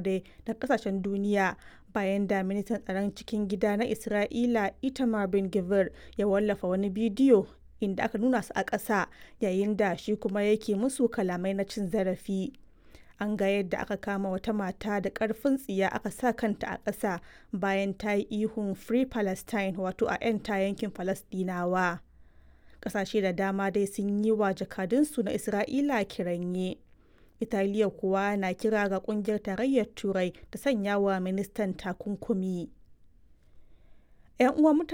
dai da kasashen duniya bayan da ministan tsaron cikin gida na Isra'ila Itamar Ben Gvir ya wallafa wani bidiyo inda aka nuna su a ƙasa yayin da shi kuma yake musu kalamai na cin zarafi. An ga yadda aka kama wata mata da ƙarfin tsiya aka sa kanta a ƙasa bayan ta yi ihun Free Palestine wato a 'yanta yankin Falasɗinawa. Ƙasashe da dama dai sun yi wa jakadunsu na Isra'ila kiranye. Italiya kuwa na kira ga ƙungiyar tarayyar Turai ta sanya wa ministan takunkumi. 'Yan uwan